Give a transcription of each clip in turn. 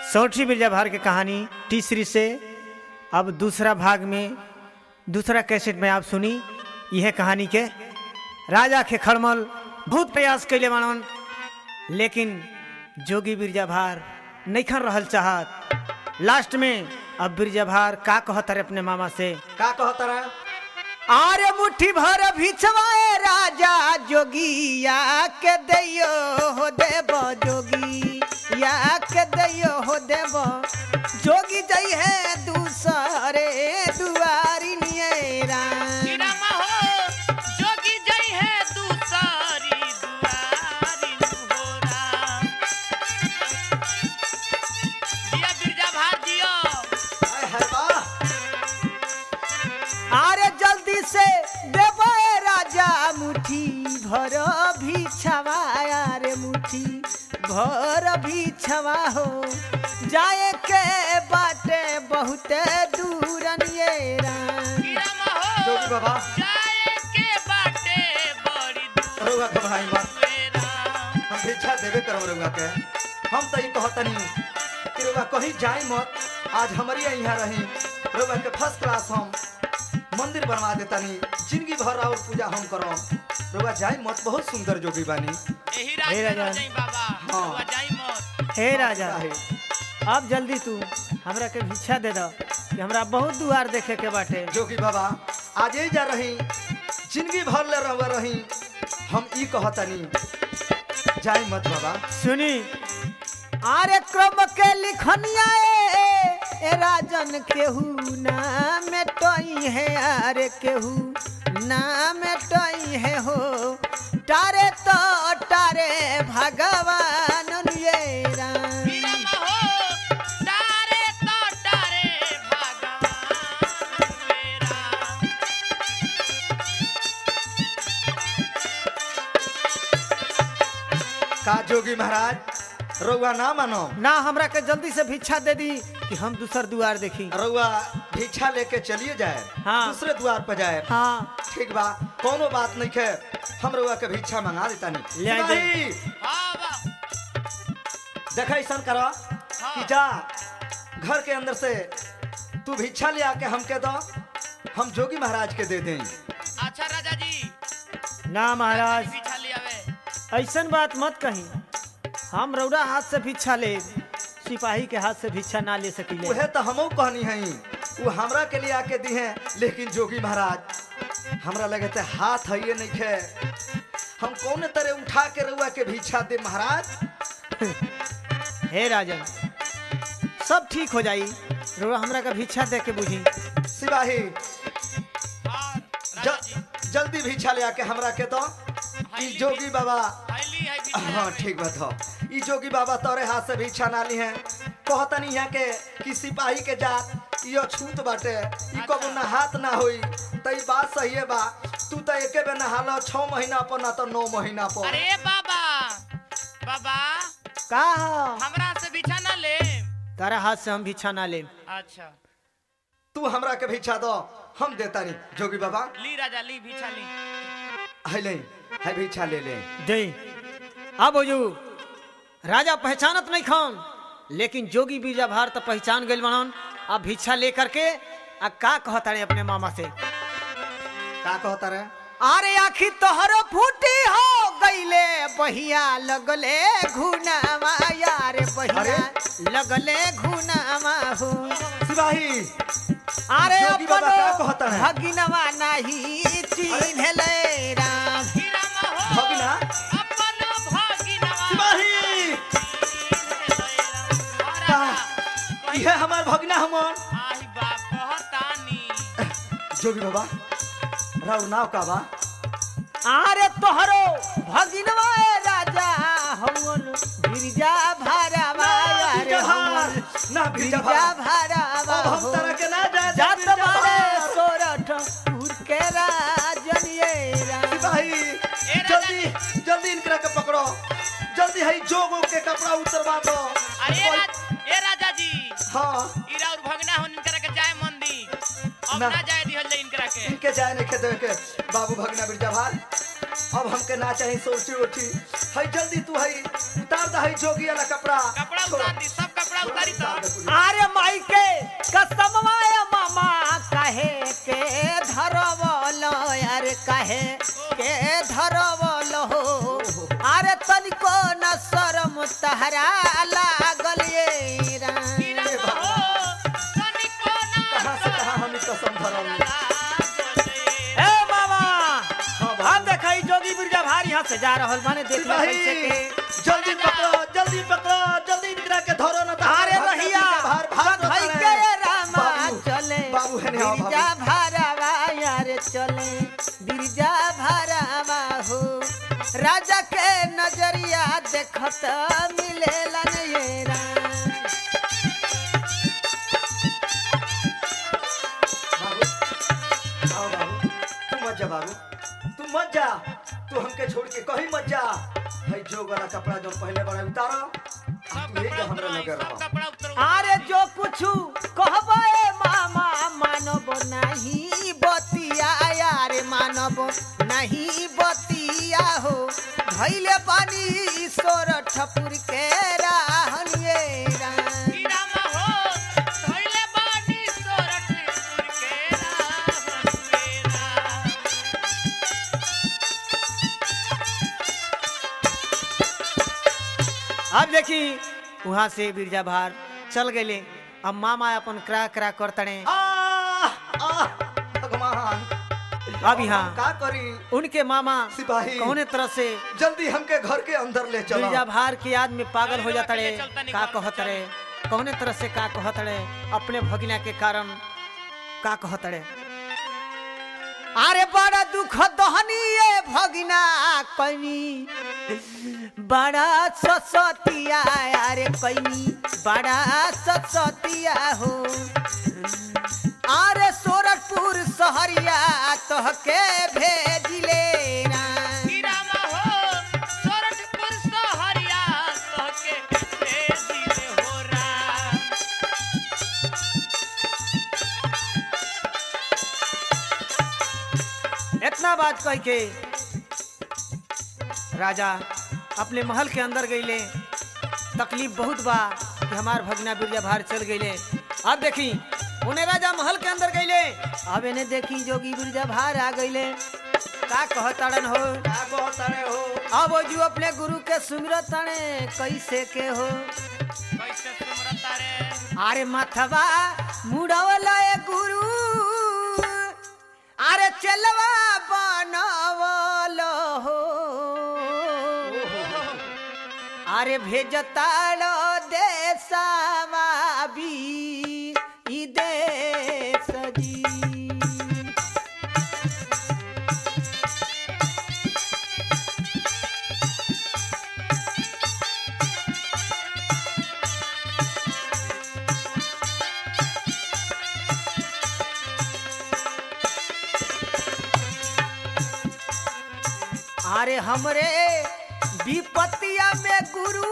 सौठी बिरजाभार की कहानी तीसरी से अब दूसरा भाग में दूसरा कैसेट में आप सुनी यह कहानी के राजा के खड़मल बहुत प्रयास कैले मानवन लेकिन जोगी बिरजाभार नैखन रहल चाहत लास्ट में अब बिरजाभार का कहत रे अपने मामा से का कहता रहा आरे मुट्ठी भर भिछवाए राजा जोगिया के दैयो हो देव जोगी या के दैयो हो देव जोगी जई है दूसरे दुआरी नियरा गिरमा हो जोगी जई है दूसरी दुआरी नुहोरा दिया बिरजा भार दियो आय हाय वाह आरे जल्दी से देव राजा मुट्ठी भर भिछवाया रे मुट्ठी भर भिछवा हो जाए के बाटे बहुते दूर नियरा गिरमा हो जोगी बाबा जाए के बाटे बड़ी दूर रउआ घबराई मत मेरा हम भिक्षा देवे करब रउआ के हम तो ई कहतनी कि रउआ कहीं जाई मत आज हमारी यहाँ रही रउआ के फर्स्ट क्लास हम मंदिर बनवा देतानी जिंदगी भर और पूजा हम करब रउआ जाई मत बहुत सुंदर जोगी बानी यही हे राज राजा। में जाई बाबा हाँ। हुआ जाई मत हे राजा काहे? अब जल्दी तू हमरा के भिक्षा दे दो कि हमरा बहुत दुआर देखे के बाटे जोगी बाबा आज ही जा रही जिंदगी भर ले रहुआ रही हम ई कहतनी जाई मत बाबा सुनी आरे क्रम के लिखनिया ए, ए राजन केहू ना मेटई है अरे केहू ना मेटई है हो तारे तो तारे भगवान ये राम। गिरमा हो तारे तो तारे भगवान मेरा का जोगी महाराज रउआ ना मानो ना हमरा के जल्दी से भिक्षा दे दी कि हम दूसर दुआर देखी रउआ भिक्षा लेके चलिए जाए हाँ। दूसरे द्वार पर जाए हाँ ठीक बा कोनो बात नहीं है हम रउआ के भिक्षा मंगा देता नहीं ले आइ दे। हाँ बा देखा ऐसा करो कि जा घर के अंदर से तू भिक्षा ले आके हमके दो हम जोगी महाराज के दे दें अच्छा राजा जी ना महाराज पीछा ले आवे ऐसन बात मत कही हम रौरा हाथ से भिक्षा ले सिपाही के हाथ से भिक्षा ना ले सकीले उहे तो हमो कहनी है वो हमरा के लिए आके दी है लेकिन जोगी महाराज हमरा लगे थे हाथ है ये नहीं है हम कौन तरह उठा के रउआ के भिक्षा दे महाराज हे राजन सब ठीक हो जाई रौरा हमरा का भिक्षा दे के बुझी सिपाही हाँ राजा जी ज, जल्दी भिक्षा ले आके हमरा के दो ई जोगी बाबा हाईली है पीछा हाँ ठीक बात हो ई जोगी बाबा तोरे हाथ से भिक्षा ना ली है कहतनी यहाँ के कि सिपाही के जात यो छूत बाटे ई कबो ना हाथ ना होई त ई बात सही है बा तू तो एके बे नहालो छह महीना पर ना तो नौ महीना पर अरे बाबा बाबा का हो? हमरा से बिछा ना ले तारा हाथ से हम भिक्षा ना ले अच्छा तू हमरा के भिक्षा दो हम देता नहीं जोगी बाबा ली राजा ली बिछा ली है ले है भिक्षा ले ले दे अब हो राजा पहचानत नहीं खान लेकिन जोगी बीजा भार तो पहचान गइल बनन अब भिक्षा लेकर के आ का कहता रे अपने मामा से का कहता रे अरे आखी तोहर फूटी हो गईले बहिया लगले घुनावा यार बहिया लगले घुनावा हो सिपाही अरे जोगी बाबा का अपनो कहता है? भगिनवा नहीं चिन्हले राम गिरामा हो भगिना? अपनो भगिनवा सिपाही का ये हमार भगना हमन आई बाप कहतानी जोगी बाबा राउर नाव का बा अरे तोहरो भगिनवा ए राजा हवन गिरजा भारावा अरे जहार हवन ना भिजा गिरजा भारावा अब हम तरह के ना जाए जात बारे सोरठ पुर के राजन ये राम। सिपाही राजा जल्दी जल्दी इनकरा के पकड़ो जल्दी है जोगो के कपड़ा उतरवा दो अरे राज, ए राजा जी हाँ इरा और भगना हो इनकरा के जाए मंदी अब ना। ना जाए दिहल जाए इनकरा के इनके जाए नहीं खेदे के बाबू भगना बिरजा भार अब हमके ना चाही सोची उठी है जल्दी तू है उतार दा है जोगी वाला कपड़ा कपड़ा छोड़। उतार दी सब कपड़ा कपड़ा उतारी तो अरे माई के कसमवाय मामा कहे के धरवल अरे कहे के धरवल हो अरे तनिको न शरम तहरा लागल ये राम। की राम हो तनिको ना कहाँ से कहाँ हम ई कसम धरल लागले। ए मामा हाँ बाबू। हम देखई जोगी बिरजा भारी यहाँ से जा रहल माने देख लो सिपाही कैसे के जल्दी पकड़ो जल्दी पकड़ो जल्दी इनकरा के धरो ना तो अरे भाग के रहिया पीछे भार भाग बधाई रहता के है। रामा बाबू, चले बाबू है ने आओ बिरजा भारावा यार चले बिरजा भारावा हो राजा के नजरिया देखत मिलेलन ये राम बाबू आओ बाबू तू मत जा बाबू तू मत जा तू हमके छोड़ के कहीं मत जा भाई जो वाला कपड़ा जो पहले बड़ा उतारो आ सब तू एक कपड़ा हमरा उतरवाई, लगे सब रहो कपड़ा उतरवाई। अरे जो कुछु कहबे मामा मानब नहीं बतिया यार मानब नहीं बतिया हो धैले पानी ईश्वर ठपुर के राहन ये राम। की राम हो धइले बानी सोरठपुर के रावण मेरा। अब देखी वहां से बिरजा भार चल गए अब मामा अपन करा करा कर तड़े आह, आह, भगवान अब यहाँ का करी उनके मामा सिपाही। कौने तरह से जल्दी हमके घर के अंदर ले चलो बिरजा भार की याद में पागल हो जाता रे चलता नहीं का घर, कहत चल। रे कौने तरह से का कहत रे अपने भगिना के कारण का कहत रे अरे बड़ा दुख दहनी ये भगिना कनी बड़ा ससतिया अरे कनी बड़ा ससतिया हो अरे सोरठपुर सहरिया तोहके भेजिले ना की राम हो सोरठपुर सोहरिया तोहके भेजिले हो राम। इतना बात कह के राजा अपने महल के अंदर गईले तकलीफ बहुत बा कि हमार भगना बिरजा भार चल गईले अब देखी उन्हें राजा महल के अंदर गईले अब इन्हें देखी जोगी बिरजा भार आ गईले का कहतड़न हो का कहतारे हो अब वो जो अपने गुरु के सुमिरत तड़े कैसे के हो कैसे सुमरता रे अरे मथवा मुड़वला ए गुरु अरे चलवा बनवल हो अरे भेजताड़ देशवा भी ई देश जी अरे हमरे विपतिया में गुरु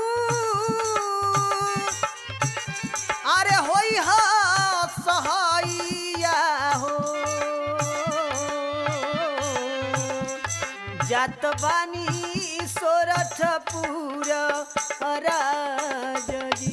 अरे होई हा सहाइया हो जात बानी सोरठपुर राज जी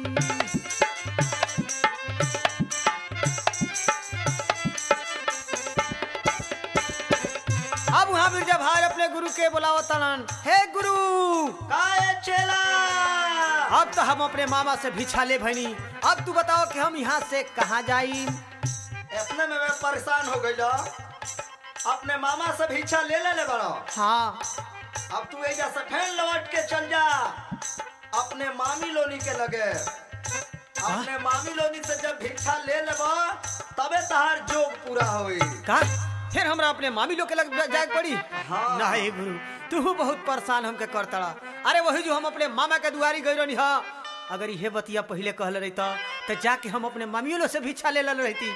अब वहाँ बिरजा भाई अपने गुरु के बुलाओ तलन हे गुरु काए चेला अब तो हम अपने मामा से भिछा ले भनी अब तू बताओ कि हम यहाँ से कहाँ जाई इतने में मैं परेशान हो गई अपने मामा से भिक्षा ले ले ले बड़ो हाँ अब तू एजा से फेन लौट के चल जा अपने मामी लोनी के लगे अपने मामी लोनी से जब भिक्षा ले लेबा तबे तहार जोग पूरा होई का फिर हमरा अपने मामी लोग के लग जाए पड़ी हाँ। नहीं गुरु तू बहुत परेशान हमके कर तड़ा अरे वही जो हम अपने मामा के दुआरी गई रही हा अगर ये बतिया पहले कहले रहता तो जाके हम अपने मामियों लोग से भिक्षा ले लल रहती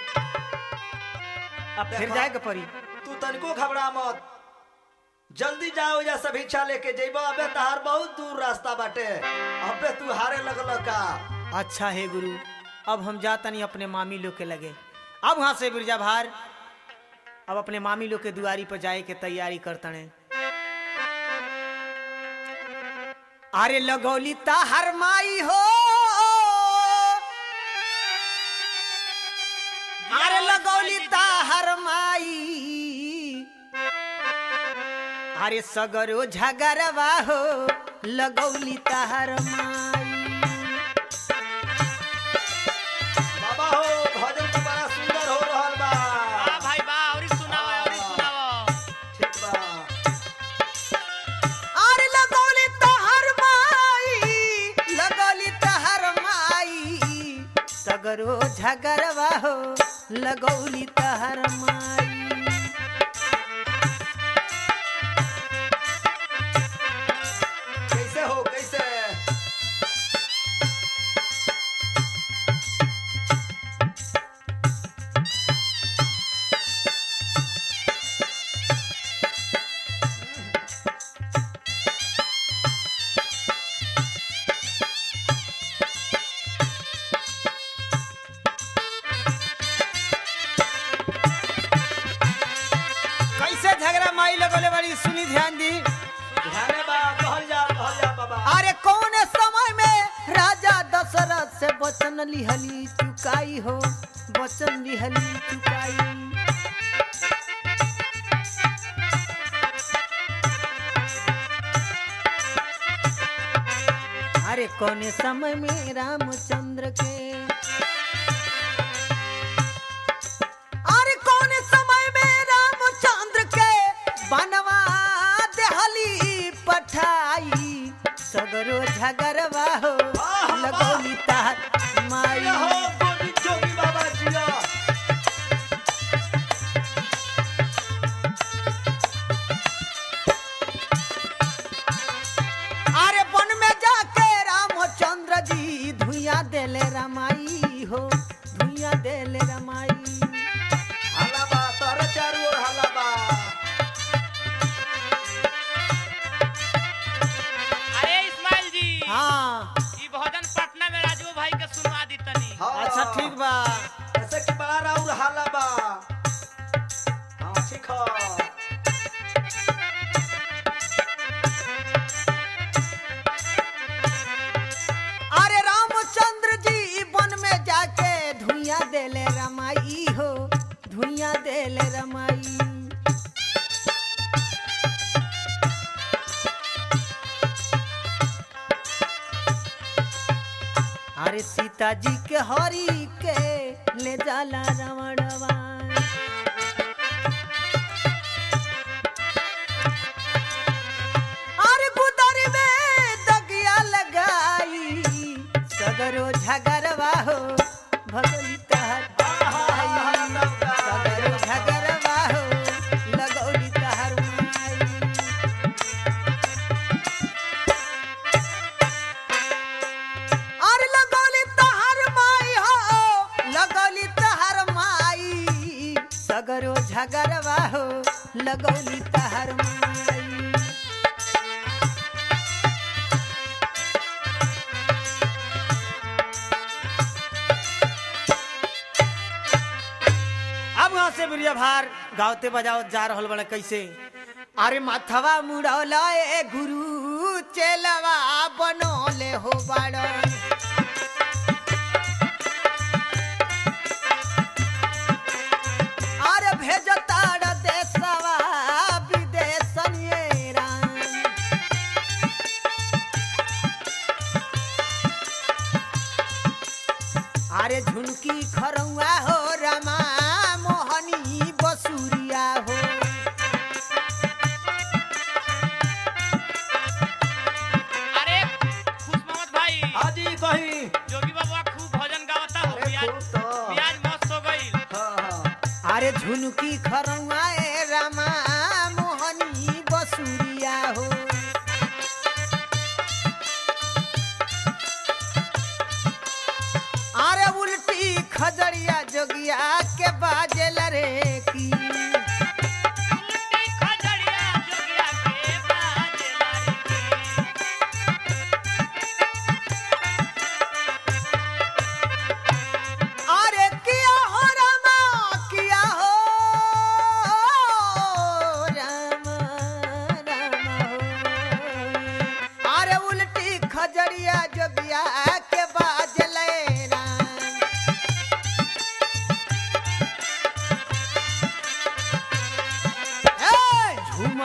अब फिर देखो। जाए के पड़ी तू तनिको घबरा मत जल्दी जाओ या सब भिक्षा लेके जइबा अबे तहार बहुत दूर रास्ता बाटे अबे तू हारे लगल का अच्छा है गुरु अब हम जाता नहीं अपने मामी लोग के लगे अब वहां से बिरजा भार अब अपने मामी लोग के दुआरी पर जाए के तैयारी करतने अरे लगौली हर माई हो अरे सगरो झगरवा हो लगौली तहर माई बाबा हो भजन तो बड़ा सुंदर हो रहल बा वाह भाई वाह औरी सुनाओ औरी सुनाओ ठीक बा अरे लगौली तहर माई लगौली तहर माई सगरो झगरवा हो लगौली तहर माई कैसे हो कैसे कैसे झगड़ा माई लगौले बड़ी सुनी ध्यान दी ध्याने बा कहल जा कहल जा बाबा अरे कौन समय में राजा दशरथ से वचन लिहली चुकाई हो वचन लिहली चुकाई अरे कौन समय में रामचंद्र के अरे कौन समय में रामचंद्र के बनवा देहली पठाई सगरो झगरवा हो लगौली तार माई जिया हो गोविंद जोगी बाबा जिया अरे वन में जाके रामचंद्र जी धुइया देले रमाई हो धुइया देले रमाई हाला बा तारा चारू ओर हाला बा अरे इस्माइल जी हाँ ई भजन पटना में राजू भाई के सुनवा दी तनी हाँ अच्छा ठीक बा ऐसे कि बड़ा राउर हाला बा हाँ ठीक हो अरे रामचंद्र जी वन में जाके धुइया देले रमाई हो धुइया देले रमाई अरे सीता जी के हरी के ले जाला रावणवा अरे गुदरी में दगिया लगाई सगरो झगरवा हो भगली तहर माई। सगरो झगरवा हो लगौली तहर माई अरे लगौली तहर माई हो लगौली तहर माई सगरो झगरवा हो लगौली तहर माई अब वहां से बिरिया भार गावते बजाओ जा रहल बड़े कैसे अरे माथवा मुड़ौला ए गुरु चेलवा बनोले हो बड़ अरे भेजताड़ देशवा विदेशनिए राम अरे झुनकी खरौआ हो रमा मोहनी बसुरिया हो अरे खुश मोहम्मद भाई हाजी कही जोगी बाबा खूब भजन गावता हो अरे प्याज खूब तो प्याज मस्त हो गई हाँ हाँ अरे झुनकी खरौआ ए रमा मोहनी बसुरिया हो अरे उल्टी खजड़िया जोगिया के बाजेल रे की उल्टी खजड़िया जोगिया के बाजे लड़की अरे किया हो रमा किया हो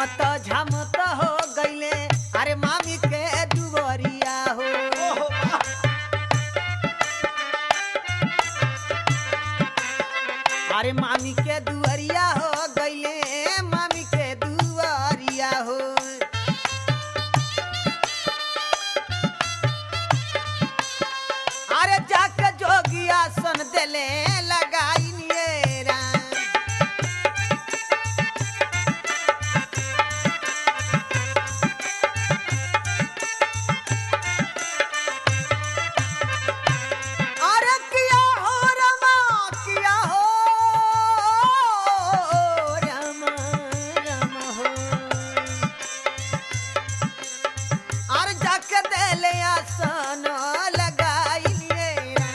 झमत झमत हो गईले अरे मामी के दुवरिया हो ओहो वाह अरे मामी के दुवरिया हो गईले मामी के दुवरिया हो अरे जाके जोगिया सन देले लगाई नियरा अरे किया हो रमा किया हो रमा रमा हो अरे जाके देले आसन लगाई लिए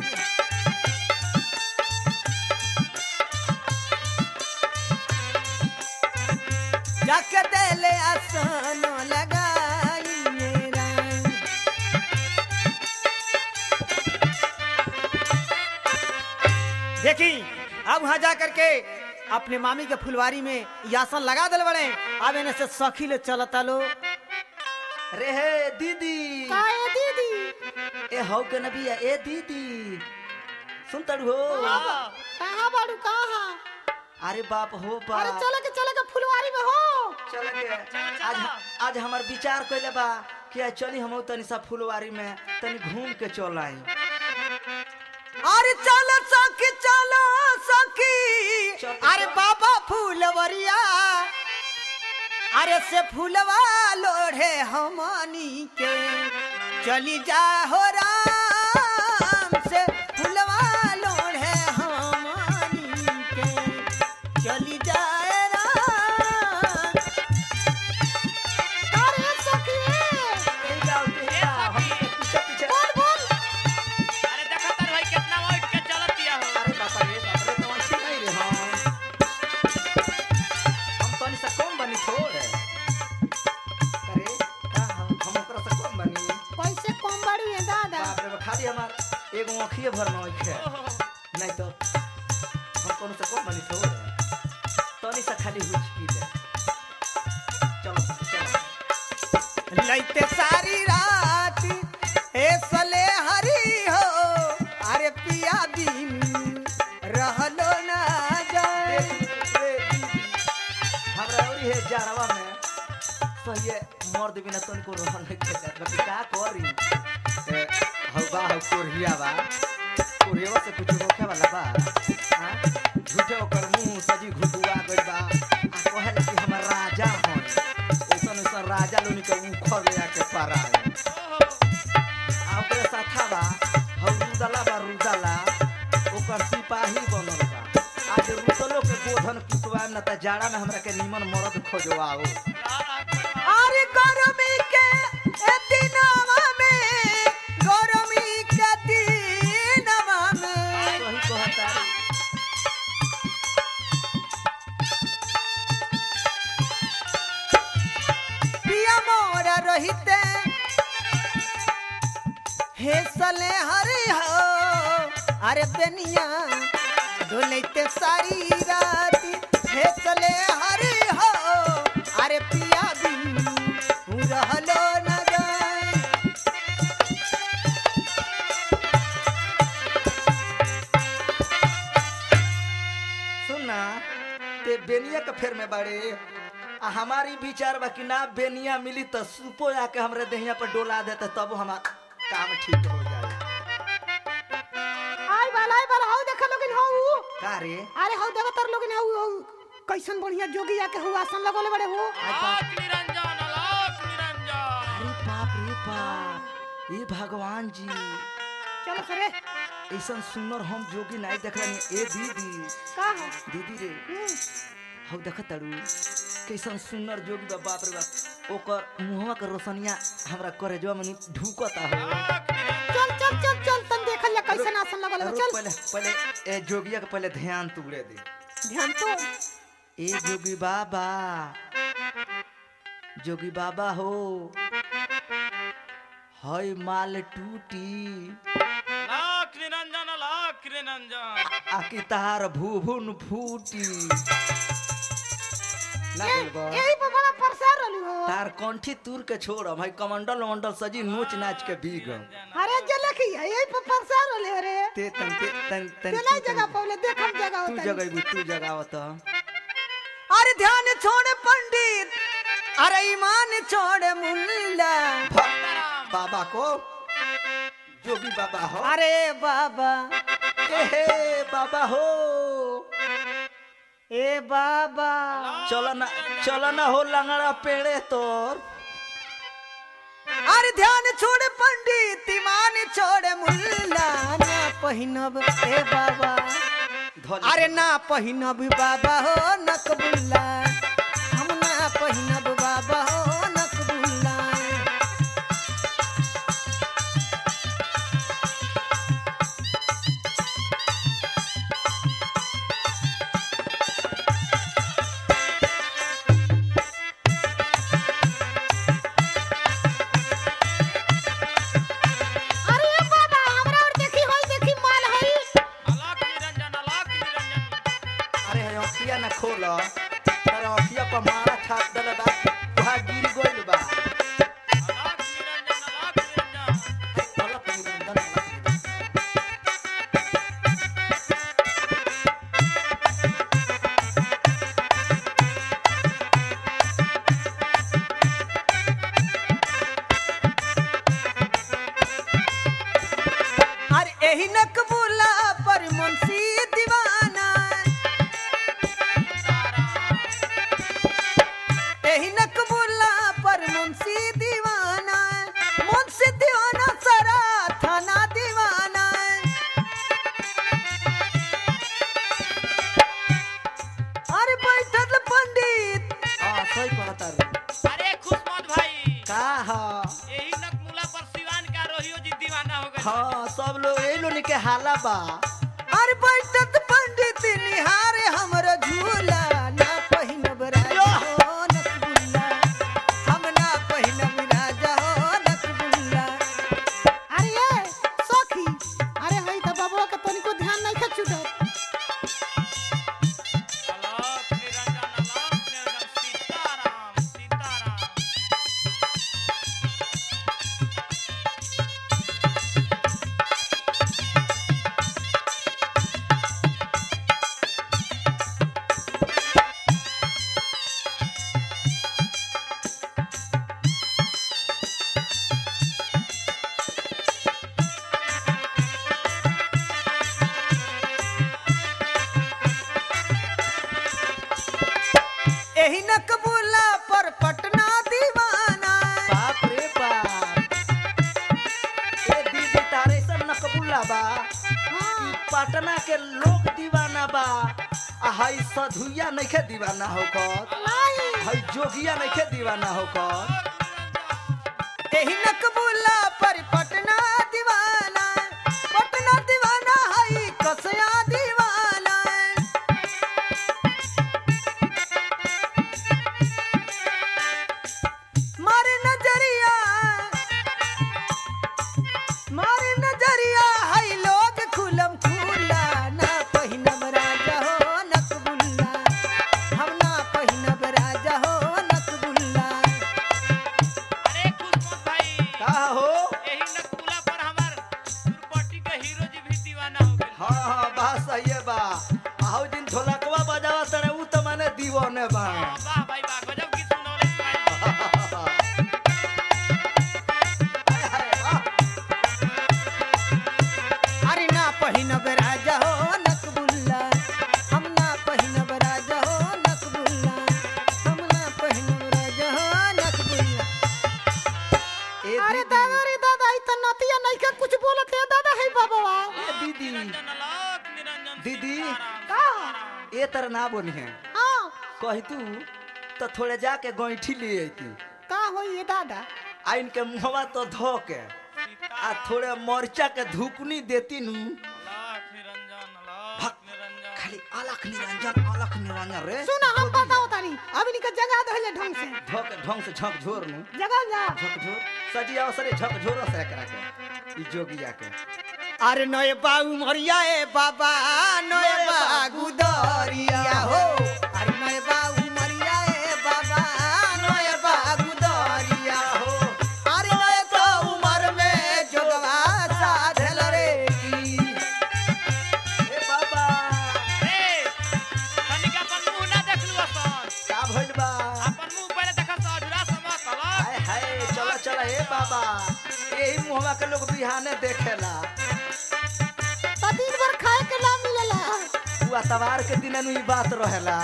जाके देले आसन लगाई मेरा देखी अब वहां जा करके अपने मामी के फुलवारी में यासन लगा दिल बड़े अब इन्हें से सखी ले चलता लो रे हे दीदी काहे दीदी ए हौ के नबिया ए दीदी सुन तड़ू हो कहाँ बाड़ू कहाँ अरे बाप हो बाप अरे चले के चले के फुलवारी में हो चल के चलो, आज चलो। आज हमार विचार कइले बा कि आज चली हम तनी सा फुलवारी में तनी घूम के चल आई अरे चलो सखी चलो सखी चल, अरे चल। बाबा फूलवरिया अरे से फूलवा लोढ़े हमनी के चली जा हो राम से फूलवा लोढ़े हमनी के चली जाए राम अरे सखी ए जाओ ए जाओ हम पीछे पीछे बोल बोल अरे देखा तर भाई कितना उठ के चलत दिया हो अरे बापा रे बाप रे तो अच्छी नहीं रे हम हम तनी सा कम बनी छोड़ अरे का हम हम ओकरा से कम बनी पैसे कम बड़ी है दादा बाप रे बाप, खाली हमार एगो आँखिए भर में आँख है नहीं तो हम कोनो से कम बनी छोड़ तनी सा खाली हुचकी दे चलो चलो लैते सारी रात ए सले हरी हो अरे पिया दिन रहलो ना जाए हमरा औरी है जारवा में सहिए मर्द बिना तनिको रहन नहीं के जात बाकी का करी ए हौ बा हौ कोरिया बा कोरिया से कुछ होखे वाला बा हां झूठे ओकर मुंह सजी घुटुआ गइल बा आ कहे कि हमर राजा हन ओसन ओसन राजा लोनी के उखर ले आके पारा आ ओकरे साथा बा हौ रुदला बा रुदला ओकर सिपाही बनल बा आज रुदलो के गोधन पिटवाए न त जाड़ा में हमरा के निमन मरद खोजवाओ अरे गरमी के ए दिनवा में गरमी के दिनवा में सही कहता रे। पिया मोरा रहिते हे सले हरी हो अरे बेनिया डोलैते सारी रात हे सले हरी हो अरे पिया बिन रहलो न जाए सुन ना ते बेनिया के फेर में बाड़े आ हमारी विचार बा कि ना बेनिया मिली त सुपो आके हमरे देहिया पर डोला देते तब हमार काम ठीक हो जाए आई बाला आई बाला हाउ देखा लोगिन हाउ का रे अरे हाउ देवतर लोगिन हाउ हाउ कैसन बढ़िया जोगी आके हुआ आसन लगोले बड़े हो आलोक निरंजन आलोक निरंजन अरे बाप रे बाप ये भगवान जी चलो सरे ऐसा सुंदर हम जोगी नहीं देख रहे ए दीदी का हो दीदी रे हम्म, हौ देख तड़ू कैसन सुंदर जोगी बा बाप रे बाप ओकर मुहवा के रोशनिया हमरा करेजवा में ढुकता हो आलोक निरंजन चल चल चल चल तन देखल जा कैसन आसन लगोले बा, रुक चल पहले पहले ए जोगिया के पहले ध्यान तुगड़े दे ध्यान तो ए जोगी बाबा जोगी बाबा हो हई माल टूटी आलोक निरंजन आलोक निरंजन आकी तार भूभुन फूटी ना ए- बोलबो यही पर बड़ा परेशान रहली हो तार कंठी तूर के छोड़ भाई कमंडल वमंडल सजी नोच नाच के भीग अरे जलखी है यही पर परेशान रहली अरे ते तन ते तन तन ते नहीं जगह पौले देख हम जगह तू होता जगह तू जगह तो अरे ध्यान छोड़ पंडित अरे ईमान छोड़ मुल्ला बाबा को जोगी बाबा हो अरे बाबा ए हे बाबा हो ए बाबा चलो ना चलो ना हो लंगड़ा पेड़े तोर अरे ध्यान छोड़ पंडित ईमान छोड़ मुल्ला ना पहिनब ए बाबा धोली अरे ना पहिनब बाबा हो नकबुल्ला हम ना पहिनब बाबा हो नकबुल्ला अरे ए बाबा हमरा और देखी होई देखी माल है अलग निरंजन अलग निरंजन अरे हे अखिया ना खोल तारा अखिया पर मारा छाप दले बा वहाँ गिर गइल बा अलग निरंजन अलग निरंजन अलग निरंजन, अलग निरंजन। अरे एही नकबुल्ला पर मुंशी दीवाना एही नकबुल्ला पर मुंशी दीवाना मुंशी दीवाना सारा थाना दीवाना अरे बैठल पंडित हाँ सही कहता रे अरे खुशमत भाई का हा यही नकमुला पर सिवान का रोहियो जी दीवाना हो गए हाँ सब लोग ए लोग के हाला बा अरे बैठत पंडित निहारे हमर झूला ना पहिनब राजा हो नकबुल्ला हम ना पहिनब राजा हो नकबुल्ला अरे ए सखी अरे हई त बाबा के तनिको ध्यान नहीं खा छूटत अलग निरंजन अलग निरंजन सीताराम सीताराम एही नकबुल्ला पर पटना दीवाना बाप रे बाप ए दीदी तारे सब न कबूला बा हां पटना के लोग दीवाना बा आ हई सधुइया नइखे दीवाना हो कर नहीं हई जोगिया नइखे दीवाना हो कर एही नकबुल्ला पर पटना दीवाना पटना दीवाना हई कसया दीवाना मारे नजरिया मारे नजरिया हई लोग खुलम खुला ना पहिनब राजा हो नकबुल्ला हम ना पहिनब राजा हो नकबुल्ला अरे खुशमत भाई का हो यही नकमुला पर हमार दुर्पट्टी के हीरो जी भी दीवाना हो गए हाँ हाँ बात सही है बा आओ दिन ढोलकवा बजावा तने उ त माने दीवाने बा वाह भाई वाह गजब की सुनौले भाई हाय, हाय, वाह। अरे ना पहिनब राजा हो नकबुल्ला हम ना पहिनब राजा हो नकबुल्ला हम ना पहिनब राजा हो नकबुल्ला ए अरे दीदी दादा रे दादा ई त नतिया नहीं के कुछ बोलत है दादा है बाबा ए दीदी निरंजन अलग निरंजन दीदी। सीताराम, का सीताराम। ए तर ना बोली है हां कही तू तो थोड़े जाके गैठी ले अती का होई ये दादा आ इनके मुहवा तो धो के आ थोड़े मरचा के धुकनी देती नु अलग निरंजन अलग भक। निरंजन खाली अलख निरंजन अलख निरंजन रे सुना हम बताओ तानी अभी निका जगह दहले ढंग से धो के ढंग से झक झोर नु जगह जा झक झोर सजी अवसरे झक झोर से एकरा के ई जोगिया के अरे नए बाबू मरिया ए बाबा नए नए बाबू दरिया हो अरे नए बाबू मरिया ए भइल बा अपन मुंह पहले देखा सजरा समा कलक हाय हाय चला चला ए बाबा यही मुहवा के लोग बिहाने देखेला तो दिन भर खाए के ना मिलेला तू अतवार के दिन ई बात रहेला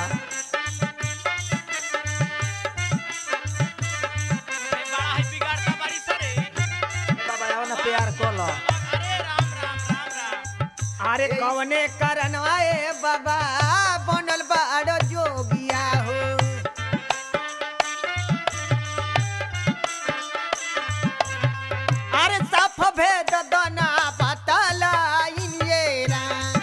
ए बड़ा है बिगाड़ता बारी सरे बाबा आओ ना प्यार कर लो अरे राम राम राम राम अरे कवने करनवा ए बाबा बनल बाड़ जोगिया हो अरे साफ भेद दना पतला इनिए राम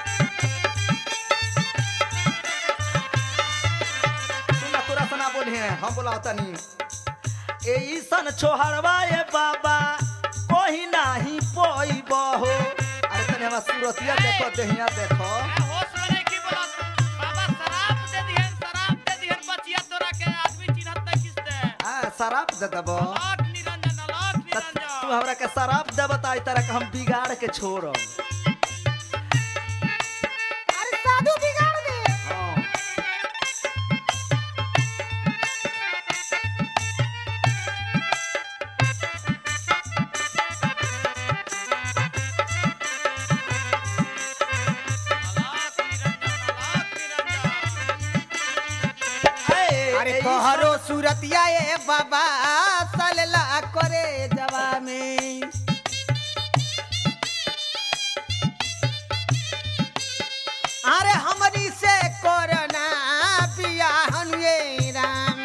सुना तोरा सना बोले हैं हम बोला तनी ए ईसन छोहरवा ए बाबा कोही नाही पोइब हो अरे तनी हमार सूरतिया देखो देहिया देखो ए होश में नहीं की बोलत बाबा शराब दे दिहन शराब दे दिहन बचिया तोरा के आदमी चिन्हत नहीं किसते आ शराब दे देबो लाख निरंजन लाख त तू निरंजन हमरा के शराब दे बताई तरह के हम बिगाड़ के छोड़ब अरे साधु बिगाड़ दे हाँ। लाख निरंजन लाख निरंजन ए, अरे ए, तोहरो सूरतिया ए बाबा सलला करे जवा में अरे हमनी से कोरोना बियाहन ये राम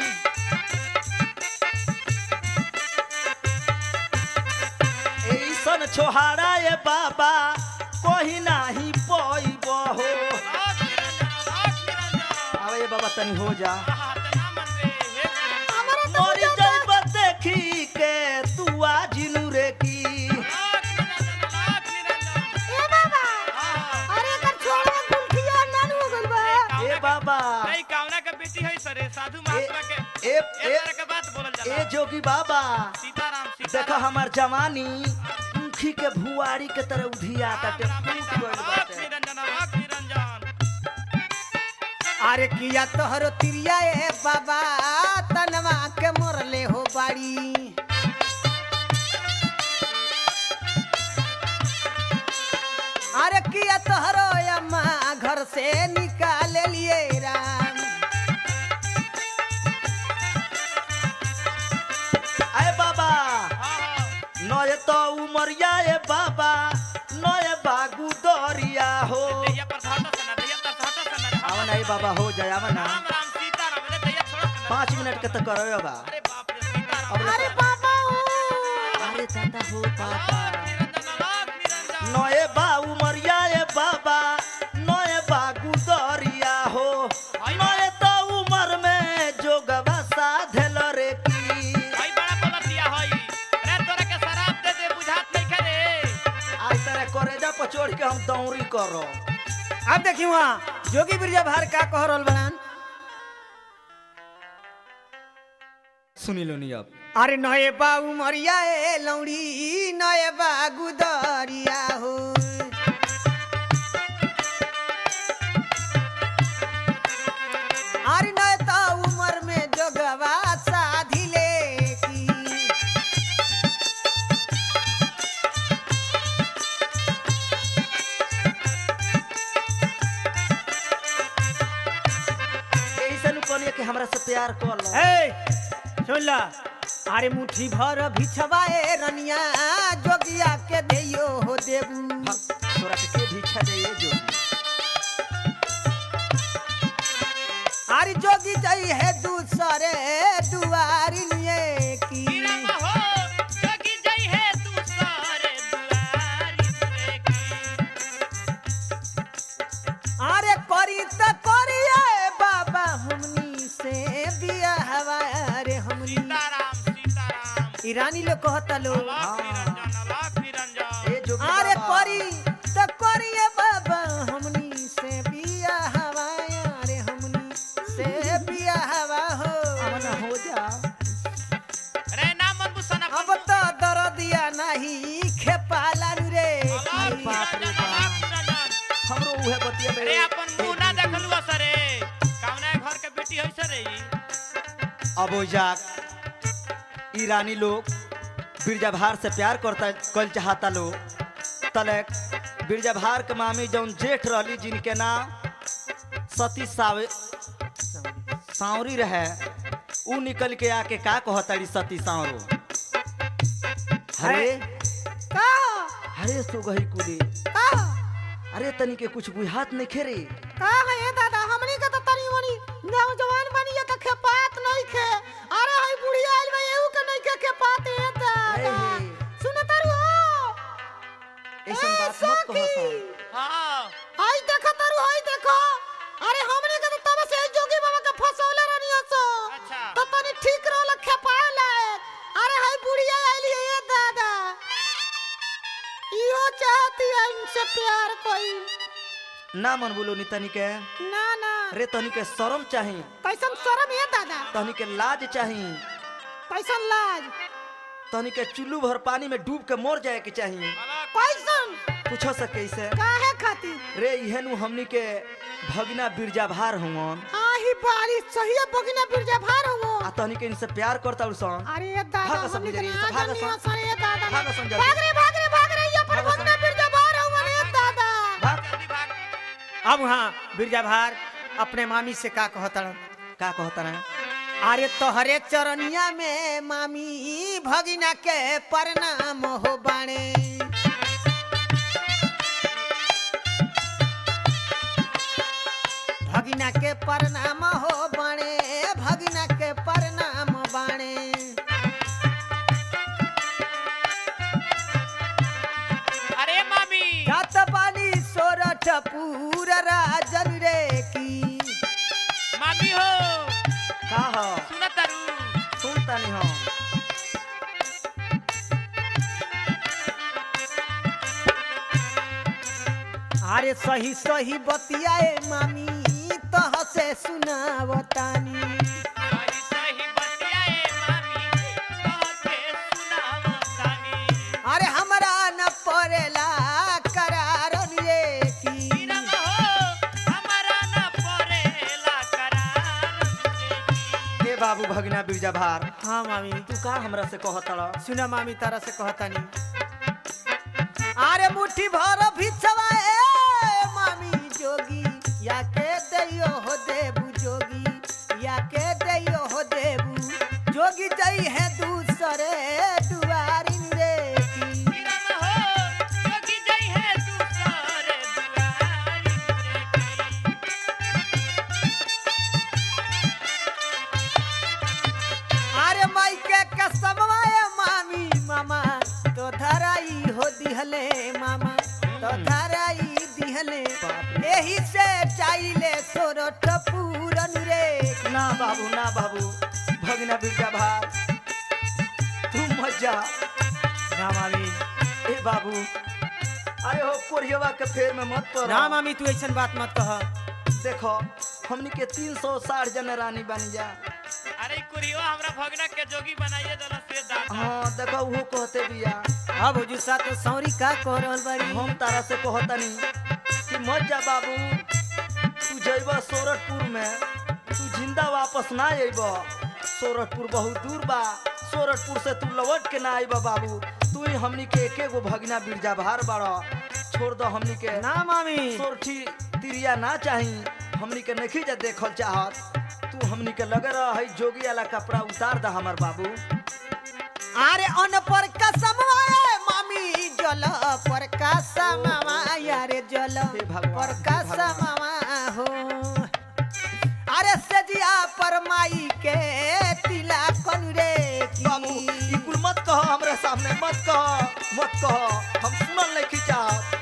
ऐसन छोहारा ए बाबा कोही नाही पोइब हो लाख निरंजन लाख निरंजन आवे ये बाबा तनी हो जा आहा तना मन रे हे हमारा तो मरी जाइब देखी के तू आजिनु रे की लाख निरंजन लाख निरंजन ए बाबा आहा अरे एकर छोड़वा गुलखिया नान हो गइल बा ए बाबा नहीं कावना के बेटी है सरे साधु महात्मा के ए ए ए तरह के बात बोलल ए जाला जोगी बाबा सीताराम देखो सीताराम हमार जवानी मुखी के भुआरी के तरह उधिया ताटे राम राम फूट गइल लाख बाटे निरंजन लाख निरंजन अरे किया तोहरो तिरिया ए बाबा तनवा के मोरले हो बाड़ी अरे किया तोहरो अम्मा घर से निकाल लिए राम आए बाबा आहा नय तो उमरिया ए बाबा नय बागु दरिया हो दैया पर सहता सना दैया पर सहता सना आवा ना ए बाबा हो जाए आवा ना राम राम सीताराम रे दैया छोड़ सना पाँच मिनट के तो करो बा अरे बाप रे सीताराम अब अरे बाबा ओ अरे दादा हो लाख पापा निरंजन लाख निरंजन नए बा उमरिया ए बाबा नए बागु दरिया हो नए तो उमर में जोगवा साधल रे की भाई बड़ा बोलत दिया हई रे तोरा के शराब दे दे बुझात नहीं करे आज तेरे करेजा पर चढ़ के हम दौरी करो अब देखी वहाँ जोगी बिरजा भार का कह रहल बड़ान सुनी लो नहीं अब अरे नए बाबू मरिया ए लौड़ी नए बागु दरिया हो अरे नए तो उमर में जोगवा साधिले की ऐसे नु कहलिए कि हमरा से प्यार कर लो ए सुन ला अरे मुट्ठी भर भिछवाए रनिया जोगिया के देयो हो देबू तोरा के के भीछा दे ये जो अरे जोगी जाई है दूसरे दुआरी लिए की गिरम हो जोगी जई है तू सारे दुआरी रे की अरे करी त करिए बाबा हमनी से बियाहवा अरे हमनी सीताराम सीताराम ईरानी लोग कहता लो लाख निरंजन लाख निरंजन ए जोगी अरे बाबा। करी त करिए बाबा हमनी से बियाहवा अरे हमनी से बियाहवा हो आवा हो जा रे नाम मन बुसना अब तो दरदिया नहीं खेपाला रे लाख बाप रे निरंजन बाप। लाख निरंजन हमरो उहे बतिया अरे अपन मुंह ना देखलू सरे कावना घर के बेटी है सरे ई अब ओ जाक ई रानी लोग बिरजाभार से प्यार करता कल चाहता लोग तलक बिरजाभार के मामी जौन जेठ रहली जिनके नाम सती सावे सांवरी रहे ऊ निकल के आके का कहताड़ी सती सांवरो अरे का अरे सो गई कुली का अरे तनी के कुछ बुझात नहीं खेरे का है ये दादा हमनी के तो तनी मनी नौजवान बनी है तो खेपात नहीं खे अरे हई बुढ़िया आइल बा एहू के नहीं के खेपात है दादा अरे। सुन तारू हो ऐसन ए, बात मत कहो सखी। सन हाँ हई देखो तारू हई देखो अरे हमनी के तो तब से जोगी बाबा के फसौले रहनी सो अच्छा। तो तनी ठीक रहल खेपाला अरे हई बुढ़िया आइल है ये दादा इहो चाहती है इनसे प्यार कोई ना मन बोलो नी तनी के ना ना अरे तनी के शर्म चाही कैसन शर्म है दादा तनी के लाज चाही कैसन लाज तनी के चुल्लू भर पानी में डूब के मर जाए के चाही अलग कैसन पूछो से कैसे काहे खातिर रे इहेनु हमनी के भगना बिरजा भार हुवन आही बारिश सही बगिना बिरजा भार हो आ तनी के इनसे प्यार करता सन अरे ये दादा भागो सब हमनी के जल्दी, ना भागो जानियो सब। सरे ये दादा भागो सब जल्दी। भाग रे भाग रे भाग रे ये पर भागो सब। बगिना बिरजा भार हो रे दादा भाग जल्दी भाग अब वहाँ बिरजा भार अपने मामी से का कहता का कहता ना अरे तोहरे चरनिया में मामी भगिना के प्रणाम हो बाणे भगिना के प्रणाम हो बाणे भगिना के प्रणाम बाणे अरे मामी जात पानी सोरठ पूरा राजन रे की मामी हो का ह सुन तारू सुन तनी हम अरे सही सही बतियाए मामी तह से सुनावतानी सही सही बतियाए मामी तोहके सुनावतानी अरे हमरा न पड़ेला करार रे की हीरम हो हमारा न परेला करार जिंदगी हे बाबू भगना बिरजा भार हाँ मामी तू का हमरा से कहता सुना मामी तारा से कहतानी अरे मुट्ठी भर भिछवाए मामी जोगी या के दैयो हो देबू जोगी या के दैयो हो देबू जोगी जई है दूसरे दुआरिन रे की हीरम हो जोगी जई है दूसरे दुआरी जिंदगी अरे माई के कसमवाए मामी मामा तो धराई हो दिहले मामा तो धराई दिहले एही से चाइले सोरठ पूरन रे ना बाबू ना बाबू भगना बिरजा भार तू मत जा ना मामी ए बाबू अरे हो कोरियवा के फेर में मत पड़ ना मामी तू ऐसन बात मत कह देखो हमनी के तीन सौ साठ जन रानी बन जा अरे ई कुरियो हमरा भगना के जोगी बनाइए दला से दादा हाँ देखो वो कहते बिया अब हुजूर सा तो सौरी का कह रहल बाड़ी हम तारा से कहतनी कि मत जा बाबू तू जइब सोरठपुर में तू जिंदा वापस ना अइब सोरठपुर बहुत दूर बा सोरठपुर से तू लौट के ना आइब बाबू तू ही हमनी के एके गो भगना बिरजा भार बाड़ छोड़ दो हमनी के ना मामी सोरठी तिरिया ना चाही हमनी के नहीं जा देखल चाहत तू हमनी के लगे रह है जोगी वाला कपड़ा उतार दा हमर बाबू अरे अन पर कसमवाए मामी जल पर कसमवा यारे जल हे भगवान, पर हे भगवान। कसमवा हो अरे सजिया पर माई के तिला कन रे की। बाबू ई कुल मत कहो हमरे सामने मत कहो मत कहो हम सुनल नहीं चाहत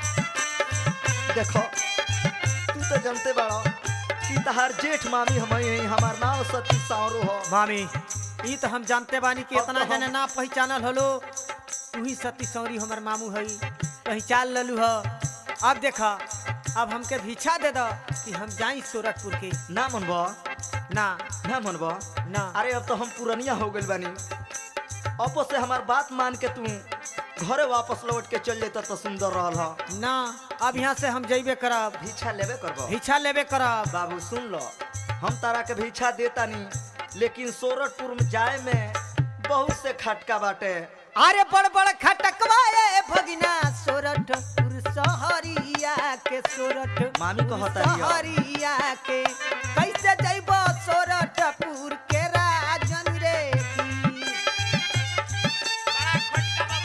देखो तू तो जानते बाड़ो कि तहार जेठ मामी हम ही हमार नाम सती सावरो हो मामी ई तो हम जानते बानी कि अब इतना तो हम- जने ना पहचानल हलो तू ही सती सौरी हमर मामू हई पहचान ललू ह अब देखा अब हमके भिक्षा दे दो कि हम जाई सूरतपुर के ना मनबो ना ना मनबो ना अरे अब तो हम पुरनिया हो गइल बानी अपो से हमार बात मान के तू घरे वापस लौट के चल जेता तो सुंदर रहल ह ना अब यहाँ से हम जइबे करब भिक्षा लेबे करबो भिक्षा लेबे करब बाबू सुन लो हम तारा के भिक्षा देता नी लेकिन सोरठपुर में जाए में बहुत से खटका बाटे अरे बड़ बड़ खटकवाए भगिना सोरठ सहरिया के सोरठ मामी कहता हिया। सहरिया के कैसे जइब सोरठपुर के राजन रे की बड़ा खटका बा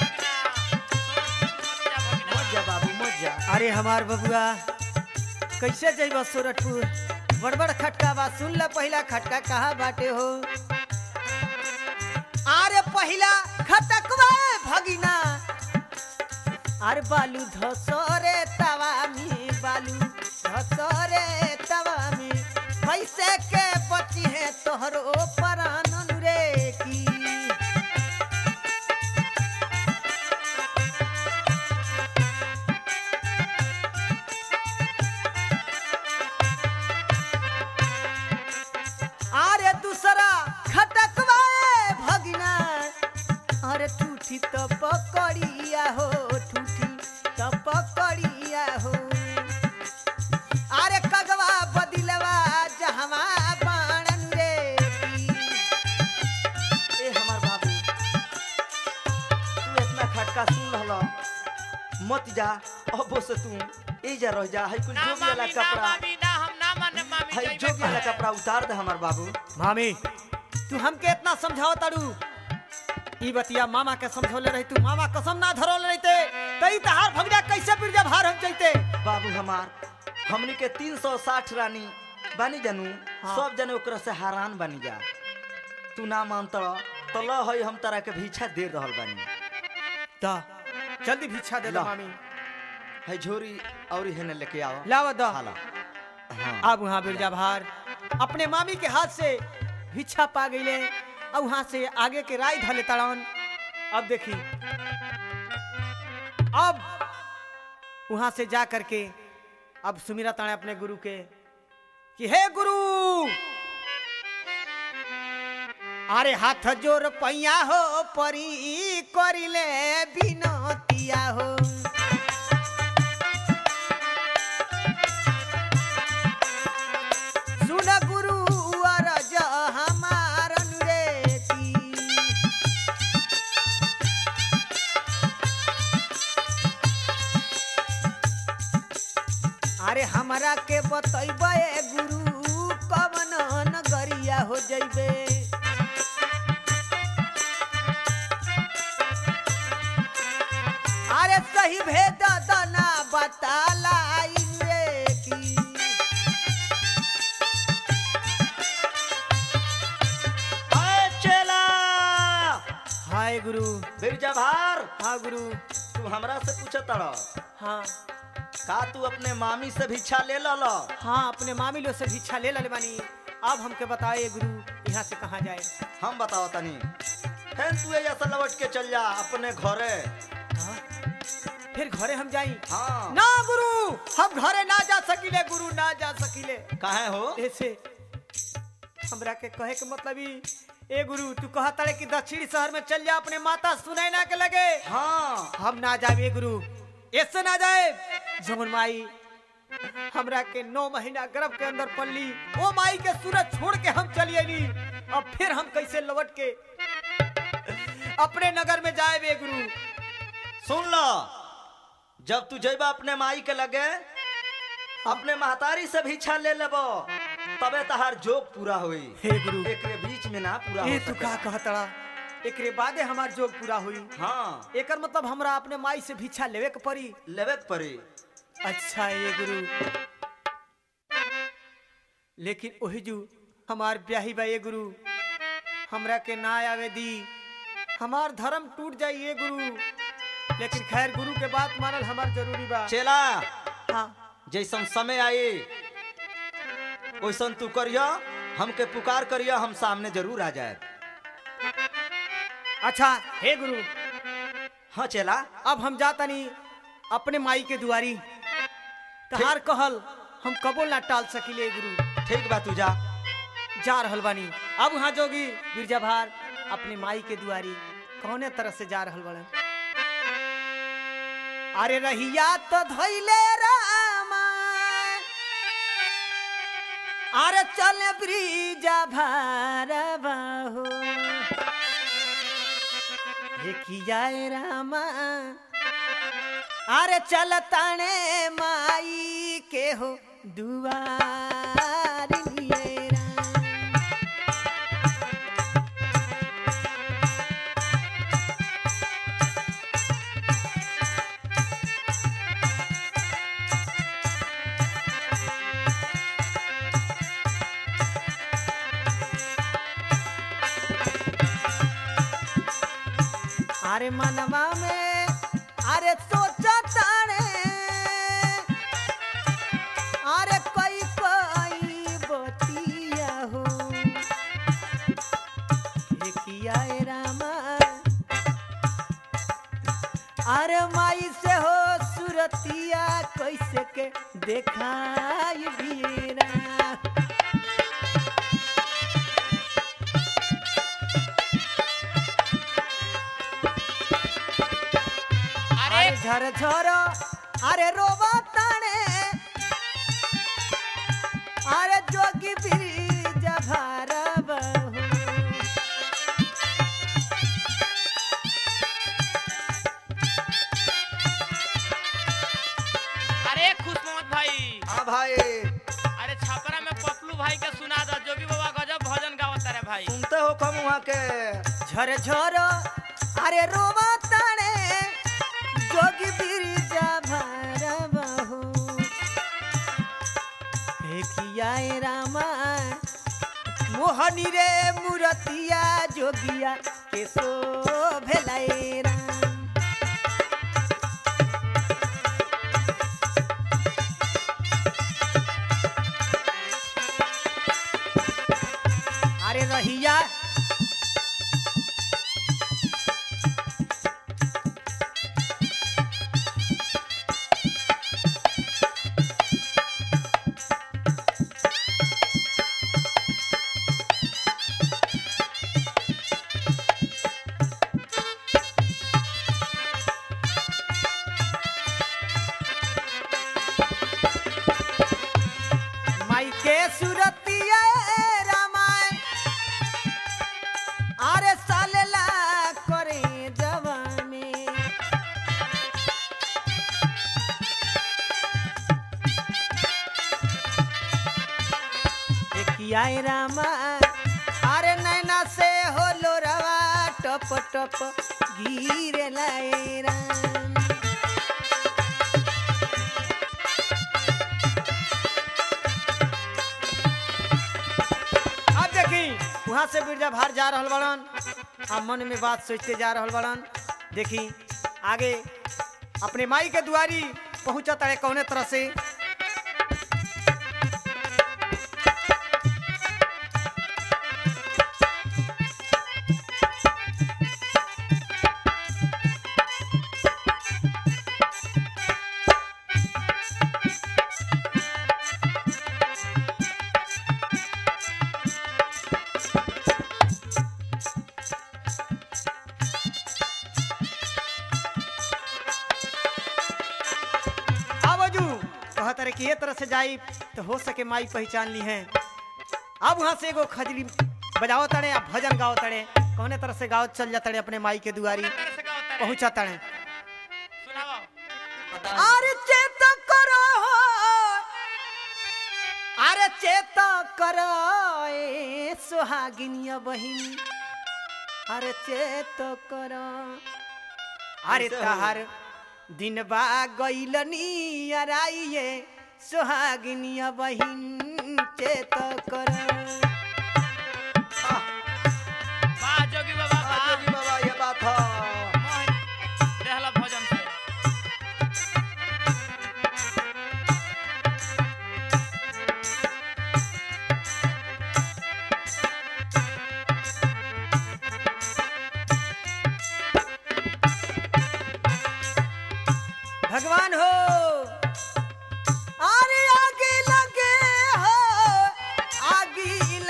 भगिना मत जा बाबू मत जा अरे हमार बबुआ कैसे जइब सूरजपुर बड़ बड़ खटका बा सुन ल पहिला खटका कहाँ बाटे हो अरे पहिला खटकवा भगिना अरे बालू धसरे तवा में बालू धसरे तवा में कैसे के बची है तोहरो परानन रे की अरे दूसरा खटकवाए भगिना अरे ठूठी तो पकड़िया हो ठूठी तो पकड़िया हो अरे कगवा बदिलवा जहवा बाणन रे की। ए हमार बाबू तू इतना खटका सुन रहल मत जा अब से तू ए जा रह जा है कुछ ना जोगी वाला मामी ना कपड़ा मामी ना हम ना माने मामी है जइबे जोगी वाला करे। कपड़ा उतार दे हमार बाबू मामी तू हमके इतना समझाओ तारू ई बतिया मामा के समझौले रही तू मामा कसम ना धरोले रहते तई तहार भगजा कैसे बिरजा भार हम जइते बाबू हमार हमनी के 360 रानी बानी जानू हाँ। सब जने ओकरा से हैरान बानी जा तू ना मानत तो ल है हम तारा के भीछा दे रहल बानी दा जल्दी भिक्षा दे दो ला। मामी है झोरी और हेने लेके आओ लावा दा हाला हाँ अब वहाँ बिरजा भार अपने मामी के हाथ से भिक्षा पा गईले और वहाँ से आगे के राय धले तड़न अब देखी अब वहाँ से जा करके अब सुमिरा ताणे अपने गुरु के कि हे गुरु अरे हाथ जोर पैया हो परी करिले बिनतिया हो सुन गुरु अरज हमार अनुरेती अरे हमरा के बतैबे गुरु कवन नगरिया हो जइबे अरे सही भेद दना बतालाई रे की हाय चेला हाय गुरु बिरजा भार हाँ गुरु तू हमरा से पूछत तड़ हाँ का तू अपने मामी से भिक्षा ले लल हाँ अपने मामी लोग से भिक्षा ले लले बानी अब हमके बताए गुरु यहाँ से कहाँ जाए हम बताओ तनी फिर तू ऐसा लौट के चल जा अपने घरे हाँ? फिर घरे हम जाई हाँ ना गुरु हम घरे ना जा सकिले गुरु ना जा सकिले काहे हो ऐसे हमरा के कहे के मतलब ही ए गुरु तू कहा तारे कि दक्षिणी शहर में चल जा अपने माता सुनैना के लगे हाँ हम ना जाए गुरु ऐसे ना जाए जमुन माई हमरा के नौ महीना गर्भ के अंदर पल्ली ओ माई के सूरज छोड़ के हम चलिए नी अब फिर हम कैसे लौट के अपने नगर में जाए बे गुरु सुन लो जब तू जइबा अपने माई के लगे अपने महतारी से भिक्षा ले लेबो तबे तहार जोग पूरा होई हे गुरु एकरे बीच में ना पूरा ए हो तू का सकेला। कहतड़ा एकरे बादे हमार जोग पूरा हुई हाँ एकर मतलब हमरा अपने माई से भिक्षा लेवे के पड़ी लेवे के पड़ी अच्छा ये गुरु लेकिन ओही जू हमार ब्याही बा ये गुरु हमरा के ना आवे दी हमार धर्म टूट जाई ये गुरु लेकिन खैर गुरु के बात मानल हमार जरूरी बा चेला हाँ जैसन समय आई वैसन तू करिया हमके पुकार करिया हम सामने जरूर आ जाए अच्छा हे गुरु हाँ चेला अब हम जातनी अपने माई के दुआरी तहार कहल हम कबो ना टाल सकिले गुरु ठीक बा तू जा जा रहल बानी अब वहाँ जोगी बिरजा भार अपने माई के दुआरी कौने तरह से जा रहल बड़े अरे रहिया तो धैले रामा अरे चल ब्रिजा भारवा हो देखिए रामा अरे चल ताने माई के हो दुआर लिए राम। अरे मनवा में अरे सोचा ताने अरे कोई कोई बतिया हो किया रामा अरे माई से हो सुरतिया कैसे के देखाई बीरा अरे अरे झर झर अरे रोवा ताने अरे जोगी ब्रिज भारव हो। अरे खुश मोहम्मद भाई हाँ भाई अरे छपरा में पपलू भाई के सुना दो जोगी बाबा गजब भजन गावत रे भाई सुनते हो कम वहाँ के झर झर अरे रोवा ताने जोगी ब्रिज भारव हो। हे किया ए रामा मोहनी रे मुरतिया जोगिया के सो भेलाए राम अरे रहिया माई के सुरतिया रामाय अरे सालेला करे जवा में किया रामा अरे नैना से हो लोरवा टप टप गिरे लाए राम अब देखी वहां से बिरजा भार जा रहल बड़न आ मन में बात सोचते जा रहल बड़न देखी आगे अपने माई के दुआरी पहुंचा तड़े कौने तरह से आवाजू कहत रहे कि ये तरह से जाई तो हो सके माई पहचान ली है अब वहां से एगो खजरी बजाओ तड़े आ भजन गाओ तड़े कौने तरह से गाओ चल जाते अपने माई के दुआरी तरह से गावत रे पहुंचा तड़े सुनाओ अरे चेत करो अरे चेत करो ए सुहागिनिया बहिन अरे चेत करो अरे कैसे हो? तहार दिन बा गईलनी अराइए सुहागिनिया बहिन चेत करो वाह जोगी बाबा हाँ, वाह जोगी बाबा ये बात है मोहन रहला भजन से भगवान हो अरे आगे लगे हो आगे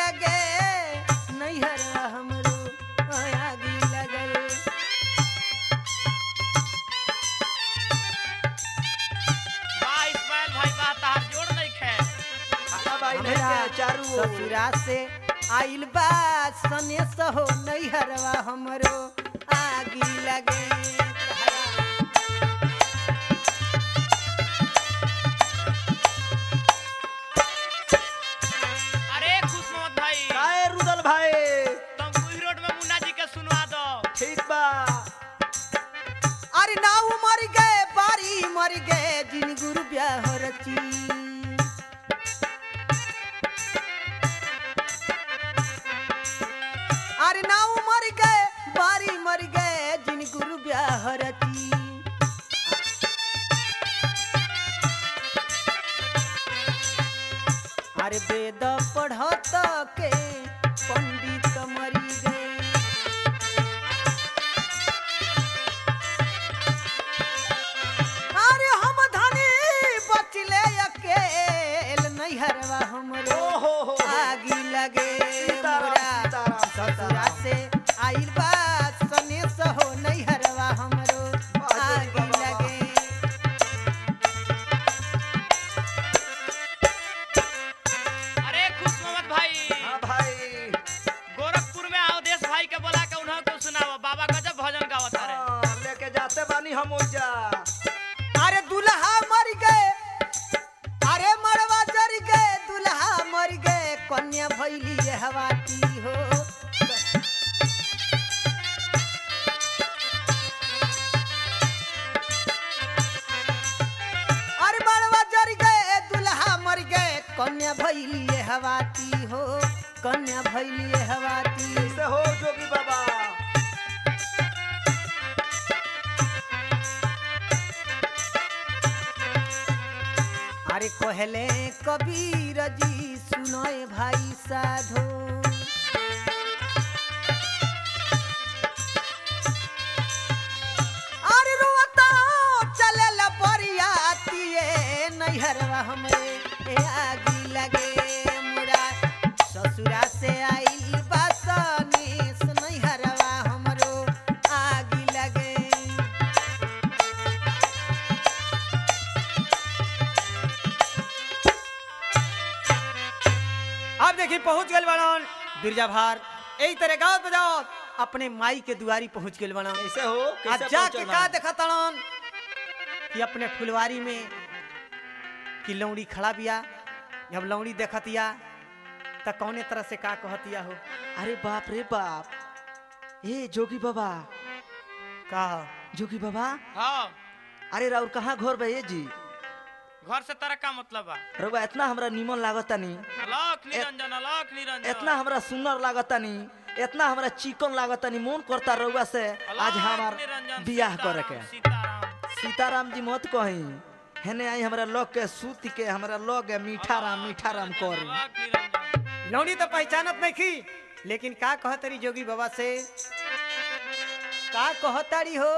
ससुरा से आइल बा सने सहो नैहरवा हमरो आगी लगे अरे खुश मोहम्मद भाई काहे रुदल भाई तुम कुही रोड में मुन्ना जी के सुनवा दो ठीक बा अरे नाऊ मर गए बारी मर गए जिन गुरु ब्याह रची अरे नाऊ मर गए बारी मर गए जिन गुरु ब्याह रची अरे वेद पढ़त के पंडित मरी गए अरे हम धनी बचले अकेल नैहरवा हमरो ओ हो हो आगी लगे सीताराम, मोरा सीताराम, ससुरा सीताराम। से आइल बा सने सहो नैहरवा हमरो वाह, जोगी आगी बाबा, लगे अरे खुश मोहम्मद भाई हाँ भाई गोरखपुर में अवधेश भाई के बोला के उन्हों को सुनाओ बाबा गजब भजन गावत रहे हाँ, लेके जाते बानी हम ओइजा अरे दुल्हा मर गए अरे मरवा जर गए दुल्हा मर गए कन्या भैली हवाती हो अरे मरवा जर गए दुल्हा मर गए कन्या भैली हवाती हो कन्या भैली हवाती कैसे हो जोगी बाबा अरे कहले कबीर जी सुनोए भाई साधो अरे रोता चले ला बरियातिए नैहरवा हमरे ए आगी लगे मुरा ससुरा से आई बासनी नैहरवा हमरो आगी लगे अब देखी पहुंच गए बनन बिरजा भार यही तरह गाँव बजाओ अपने माई के दुआरी पहुंच गए बनन कैसे हो आज कैसे जाके पहुंचल का बा? देखा तड़न कि अपने फुलवारी में कि लौड़ी खड़ा बिया जब लौड़ी देखतिया त कौने तरह से का कहतिया हो अरे बाप रे बाप ए जोगी बाबा का जोगी बाबा हाँ अरे राउर कहाँ घर बा ये जी घर से तरह का मतलब बा रउआ इतना हमरा निमन लागतानी अलख निरंजन अलख निरंजन इतना हमरा सुंदर लागतानी इतना हमरा चिकन लागतानी मन करता रउआ से आज अलख हमार निरंजन, बियाह सीताराम, करे के सीताराम सीताराम जी मत कही हेने आई हमरा लग के सूत के हमरा लग के मीठा राम मीठा राम करी अलख निरंजन लौड़ी तो पहचानत नहीं थी लेकिन का कहतरी जोगी बाबा से का कहतारी हो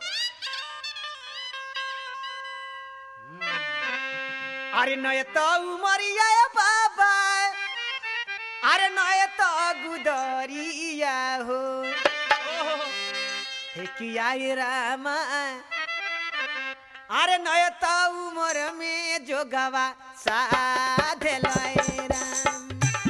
अरे नय तो उमरिया बाबा अरे नय तो गुदरिया हो हे किया ये रामा अरे नय तो उमर में जोगवा साधे लय राम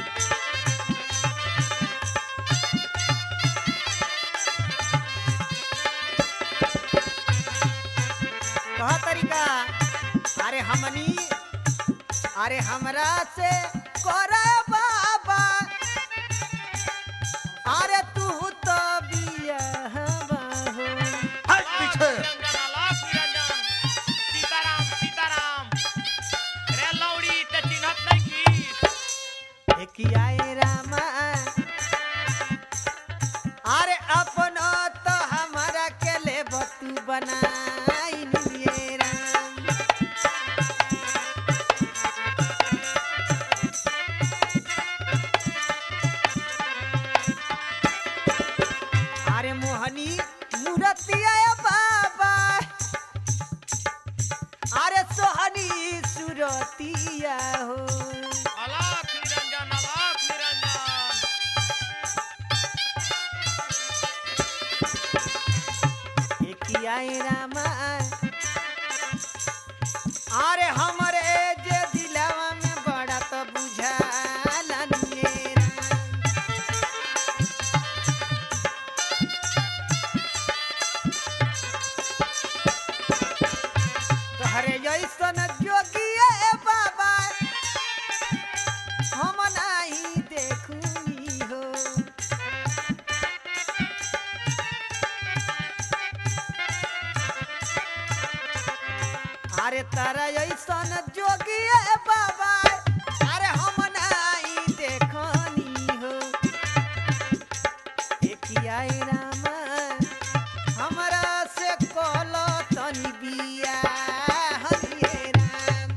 कहा तरीका अरे हमनी अरे हमरा से करे बाबा अरे तू तो बियाहवा हो हट पीछे निरंजन अलख निरंजन सीताराम सीताराम रे लौड़ी ते चिन्हत नहीं की एकियाए रामा अरे अपनो तो हमारा के ले बतू बनाई लिए राम अरे मोहनी मूर्तिया बाबा अरे सोहनी सुरतिया हो अलख निरंजन अलख निरंजन एकियाए रामा अरे हमरे जे दिलवा में बड़ा तो बुझाला अरे तारा ऐसन जोगिए बाबा अरे हम नाई देखनी हो एकिया रामा हमरा से कल तनी बिया हरिये राम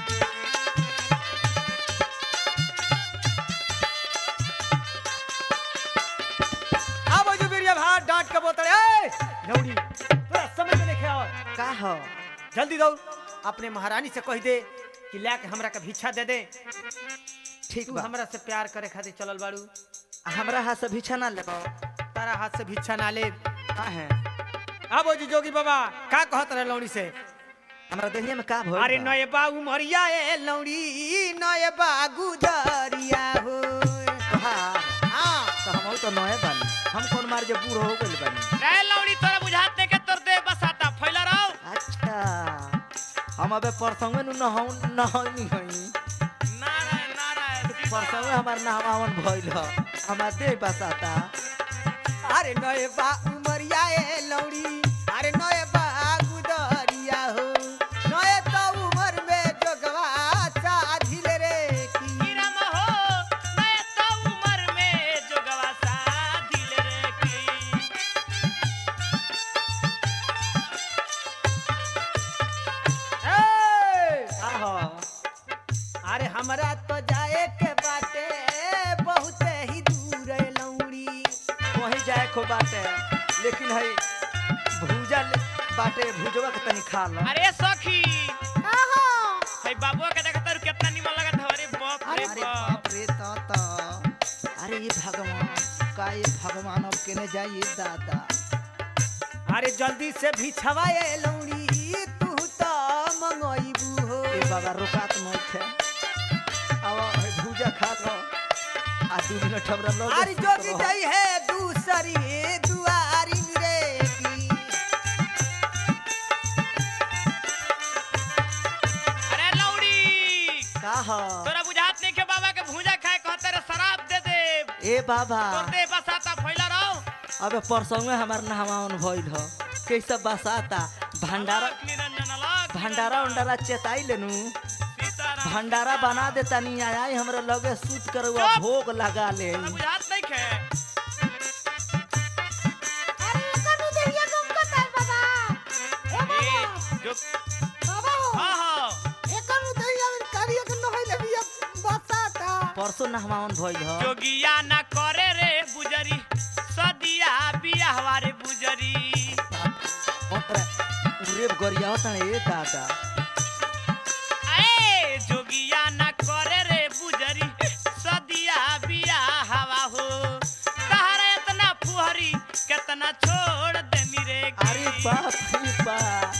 अब जो बिरिया भात डांट के बोतल ए नौड़ी तोरा समझ में नहीं आओ का हो जल्दी दौड़ अपने महारानी से कह दे कि ला के हमरा के भिक्षा दे दे ठीक तू बा हमरा से प्यार करे खातिर चलल बाड़ू हमरा हाथ से भिक्षा ना लेबो तारा हाथ से भिक्षा ना ले का है अब ओ जी जोगी बाबा का कहत रहे लौड़ी से हमरा देहिया में का भइल अरे बा? नए बाबू मरिया ए लौड़ी नए बागु दरिया हो तोहार हाँ तो हम तो नए बानी हम कौन मार जे बूढ़ हो गइल बानी रे लौड़ी तोरा बुझात नहीं के तोर देह बसाता फैला रहो अच्छा हम अबे परसंगे नु नहौ नहनी हई नारायण नारायण परसंगे हमार नहवावन भइल ह हमार देह बसाता अरे नए बाबू मरिया ए लौड़ी अरे नए बागु दरिया हो नए तो उमर में जोगवा साधिल रे की गिरम हो मैं तो उम्र में जोगवा सा दिल रे की ए! का हो अरे हमरा तो जाए के बाटे बहुत ही दूर है लौड़ी वही जाए खो बाटे लेकिन हई भूजा ले- बाटे भूजवा के तनी खा लो अरे सखी आहा भाई बाबुआ के देखत रहो कितना निमन लगत है अरे बाप रे अरे बाप बाप रे ताता अरे ये भगवान का ये भगवान अब केने जाइए दादा अरे जल्दी से भी छवाए लौड़ी तू तो मंगोइबू हो ए बाबा रोकात मत है अब हई भूजा खा लो आ दू मिनट हमरा लो अरे जोगी जाई है दूसरी दुआरी रे की अरे लौड़ी का हो तोरा बुझात नहीं के बाबा के भूजा खाए कहते रे शराब दे दे ए बाबा तोर देह बसाता फैला रहो अबे परसों हमार नहवावन भइल ह कैसे बसाता भंडारा अलग निरंजन अलग भंडारा उंडारा चेताई लेनू सीताराम भंडारा बना दे तनी आई हमरा लगे सूत कर हुआ चुप! भोग लगा ले तोरा बुझात नहीं के अरे कनु देहिया गम का तार बाबा ए ए बाबा जो बाबा हो हां हां ए कनु देहिया में करिया के नहई ले बिया बसाता परसों नहवावन भइल ह जोगिया ना करे रे बुजरी सदिया बियाहवा रे बुजरी रेप गरिया तने ए दादा ए जोगिया ना करे रे बुजरी सदिया बियाहवा हो तहरा इतना फुहरी कितना छोड़ दे मेरे अरे बाप रे बाप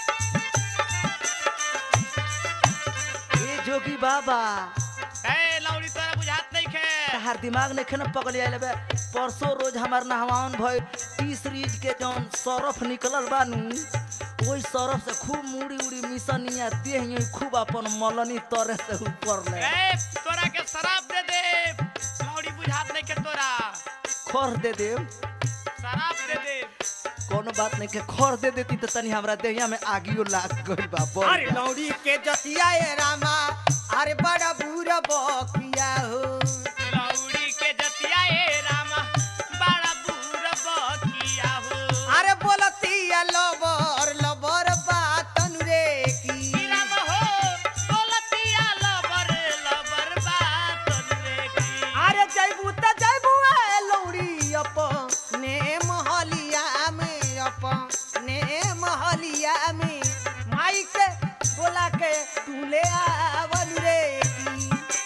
ए जोगी बाबा ए लौड़ी तोरा बुझात नहीं खे तहार दिमाग ने खेन पकड़ आइल बे परसों रोज हमार नहवावन भइल तीस रीज के जौन सरफ निकलल बानू ओई सरफ से खूब मुड़ी उड़ी मिसनिया देह यूं खूब अपन मलनी तरे से ऊपर ले ए तोरा के शराब दे दे लौड़ी बुझात नहीं के तोरा खर दे दे शराब दे दे कोनो बात नहीं के खर दे देती तो तनी हमरा देहिया में आगियो लाग गइल बा बढ़ अरे बा। लौड़ी के जतिया ए रामा अरे बड़ा बुरा बकिया हो लौड़ी के जतिया ए रामा बड़ा बूढ़ बकिया हो अरे बोलतिया लबर लबर बातन रे की राम हो बोलतिया लबर लबर बात रे की अरे जैबू त जैबू ए लौड़ी अपने महलिया में अपने महलिया में माई के बोला के तू ले आवल रे की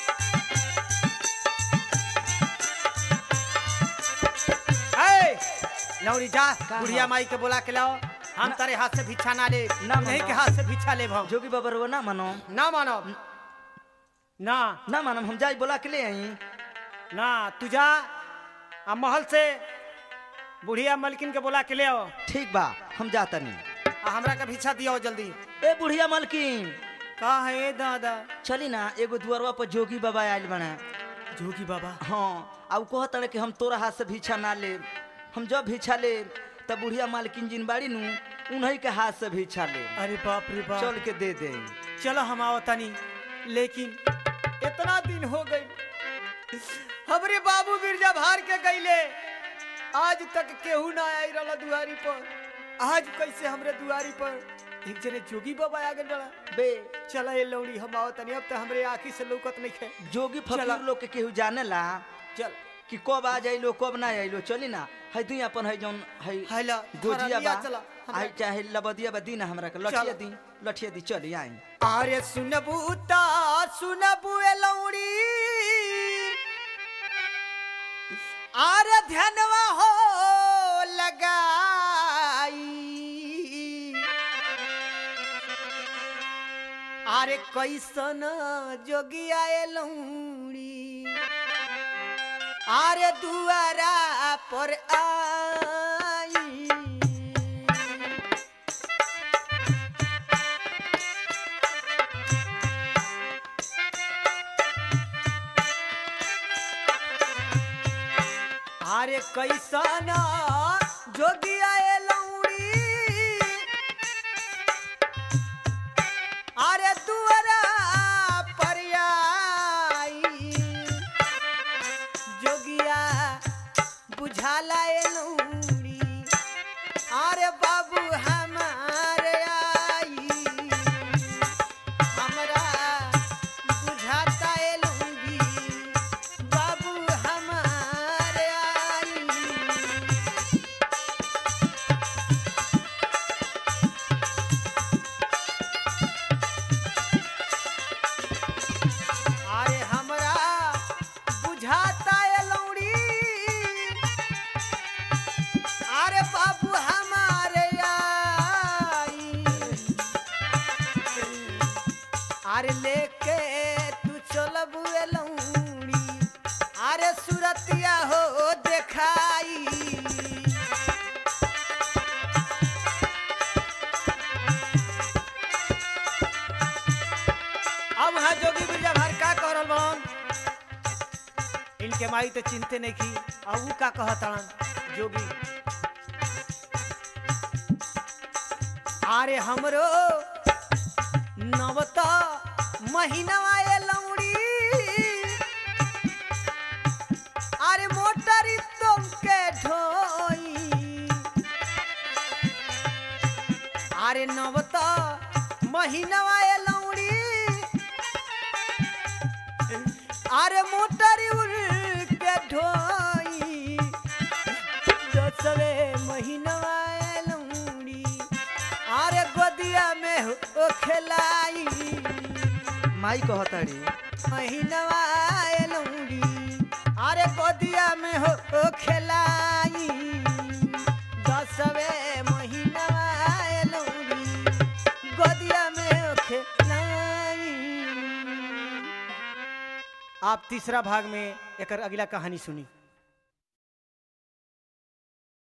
ए लौड़ी जा का बुढ़िया हो? माई के बोला के लाओ हम तारे हाथ से भिक्षा ना ले ना नहीं मानो। के हाथ से भिक्षा ले हम जोगी बाबा रो ना मानो ना मानो ना ना मानो हम जाई बोला के ले आई ना तू जा आ महल से बुढ़िया मलकिन के बोला के ले आओ ठीक बा हम जाता नहीं आ हमरा के भिक्षा दियो जल्दी ए बुढ़िया मलकिन का है ए दादा चली ना एगो दुआरवा पर जोगी बाबा आयल बना जोगी बाबा हाँ अब कहत रहे कि हम तोरा हाथ से भिक्षा ना ले हम जब भिक्षा ले तब बुढ़िया मालकिन जिन बाड़ी नु उन्हीं के हाथ से भिक्षा ले अरे बाप रे बाप चल के दे दे चलो हम आओ तनी लेकिन इतना दिन हो गई हमरे बाबू बिरजा भार के गईले आज तक केहू ना आई रहा दुआरी पर आज कैसे हमरे दुआरी पर एक जने जोगी बाबा आ गए बड़ा बे चला ये लौड़ी हम आओ तनी अब तो हमरे आँखी से लौकत नहीं है जोगी चला। फकीर लोग के केहू जाने ला चल कि कब आ जाइलो कब ना आइलो चली ना है तू अपन है जौन है हैला गोजिया बा चला आई चाहे लबदिया बा दी ना हमरा के लठिया चला। दी लठिया दी चली आई अरे सुनबू ता सुनबू ए लौड़ी अरे ध्यानवा हो लगाई अरे कैसन जोगिया ए लौड़ी अरे दुआरा पर आई अरे कैसन जोगिया ए लौड़ी अरे दुआरा पर आई जोगिया बुझाला ए लौड़ी अरे बाबू हमारे आई हमरा बुझाता ए लौड़ी बाबू हमारे आई अरे हमरा बुझाता ए लौड़ी अरे बाबू हमारे आई अरे लेके तू चलबू ए लौड़ी अरे सुरतिया हो देखाई अब वहाँ जोगी बिरजा भार का कह रहल बड़न इनके माई तो चिंते नहीं की अब ऊ का कहतड़न जोगी अरे हमरो नवता महीनवा ए लौड़ी अरे मोटरी तुमके ढोई अरे नवता महीनवा ए लौड़ी अरे मोटरी उड़ के ढोई दसवे महीनवा ए लौड़ी अरे गोदिया में हो खेलाई माई कहताड़ी महीनवा ए लौड़ी अरे गोदिया में हो खेलाई दसवे महीनवा ए लौड़ी गोदिया में हो खेलाई आप तीसरा भाग में एक अगला कहानी सुनी